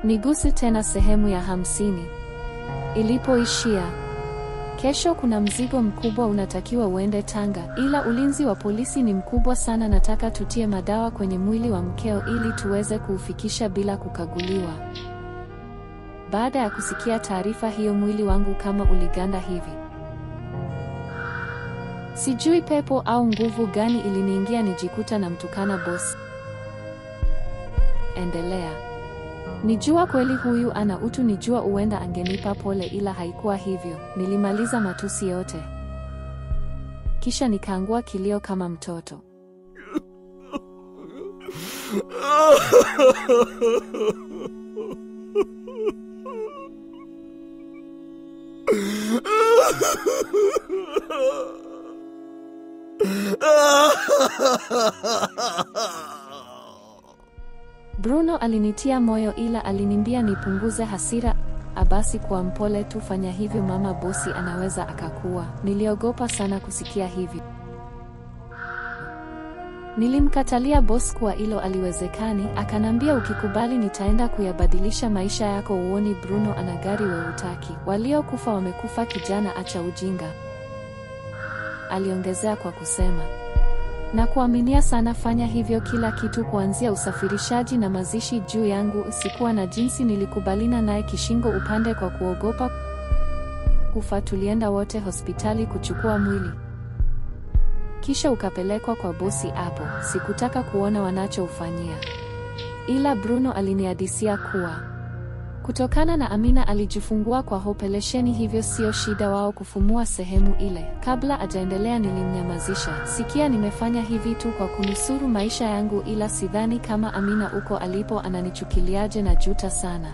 Niguse tena sehemu ya hamsini ilipoishia. Kesho kuna mzigo mkubwa unatakiwa uende Tanga, ila ulinzi wa polisi ni mkubwa sana. Nataka tutie madawa kwenye mwili wa mkeo ili tuweze kuufikisha bila kukaguliwa. Baada ya kusikia taarifa hiyo, mwili wangu kama uliganda hivi. Sijui pepo au nguvu gani iliniingia, nijikuta na mtukana bosi. Endelea. Nijua kweli huyu ana utu, nijua uenda angenipa pole, ila haikuwa hivyo. Nilimaliza matusi yote, kisha nikaangua kilio kama mtoto. Bruno alinitia moyo, ila aliniambia nipunguze hasira. Abasi, kuwa mpole tu, fanya hivyo, mama bosi anaweza akakuwa. Niliogopa sana kusikia hivi. Nilimkatalia bosi kuwa hilo aliwezekani, akanambia ukikubali nitaenda kuyabadilisha maisha yako. Uoni Bruno ana gari, we utaki? Waliokufa wamekufa, kijana, acha ujinga, aliongezea kwa kusema na kuaminia sana. Fanya hivyo kila kitu, kuanzia usafirishaji na mazishi juu yangu. Sikuwa na jinsi, nilikubalina naye kishingo upande kwa kuogopa kufa. Tulienda wote hospitali kuchukua mwili, kisha ukapelekwa kwa bosi. Hapo sikutaka kuona wanachoufanyia, ila Bruno alinihadisia kuwa kutokana na Amina alijifungua kwa operesheni, hivyo sio shida wao kufumua sehemu ile. Kabla ajaendelea, nilimnyamazisha. Sikia, nimefanya hivi tu kwa kunusuru maisha yangu, ila sidhani kama Amina uko alipo ananichukiliaje na juta sana.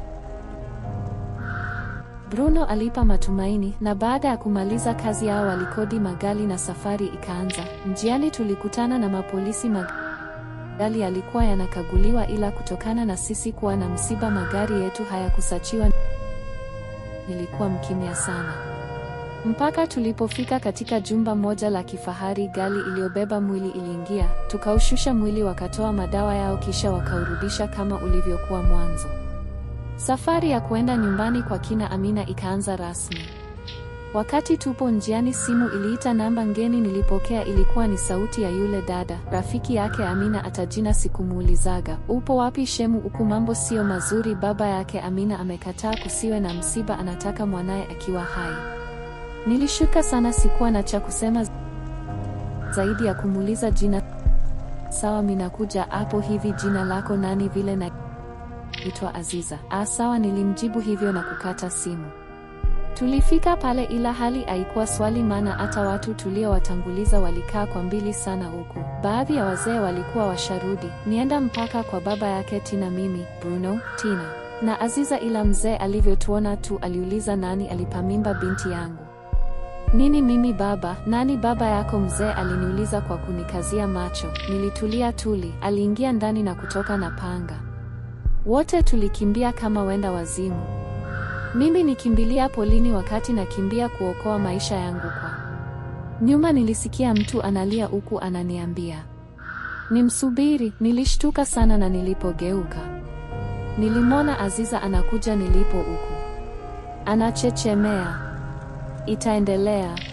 Bruno alipa matumaini, na baada ya kumaliza kazi yao walikodi magari na safari ikaanza. Njiani tulikutana na mapolisi mag magari yalikuwa yanakaguliwa, ila kutokana na sisi kuwa na msiba magari yetu hayakusachiwa. Nilikuwa mkimya sana mpaka tulipofika katika jumba moja la kifahari. Gari iliyobeba mwili iliingia, tukaushusha mwili, wakatoa madawa yao, kisha wakaurudisha kama ulivyokuwa mwanzo. Safari ya kuenda nyumbani kwa kina Amina ikaanza rasmi. Wakati tupo njiani, simu iliita namba ngeni. Nilipokea, ilikuwa ni sauti ya yule dada rafiki yake Amina. Atajina sikumuulizaga upo wapi shemu, uku mambo sio mazuri. Baba yake Amina amekataa kusiwe na msiba, anataka mwanaye akiwa hai. Nilishuka sana, sikuwa na cha kusema zaidi ya kumuuliza jina. Sawa, minakuja hapo. Hivi jina lako nani? Vile na itwa Aziza. Ah, sawa, nilimjibu hivyo na kukata simu. Tulifika pale ila hali haikuwa swali, maana hata watu tuliowatanguliza walikaa kwa mbili sana, huku baadhi ya wazee walikuwa washarudi. Nienda mpaka kwa baba yake Tina, mimi Bruno, Tina na Aziza, ila mzee alivyotuona tu aliuliza nani alipamimba binti yangu. Nini mimi baba? Nani baba yako? Mzee aliniuliza kwa kunikazia macho. Nilitulia tuli. Aliingia ndani na kutoka na panga. Wote tulikimbia kama wenda wazimu. Mimi nikimbilia polini, wakati nakimbia kuokoa maisha yangu. Kwa nyuma nilisikia mtu analia huku ananiambia nimsubiri. Nilishtuka sana na nilipogeuka nilimwona Aziza anakuja nilipo huku anachechemea. Itaendelea.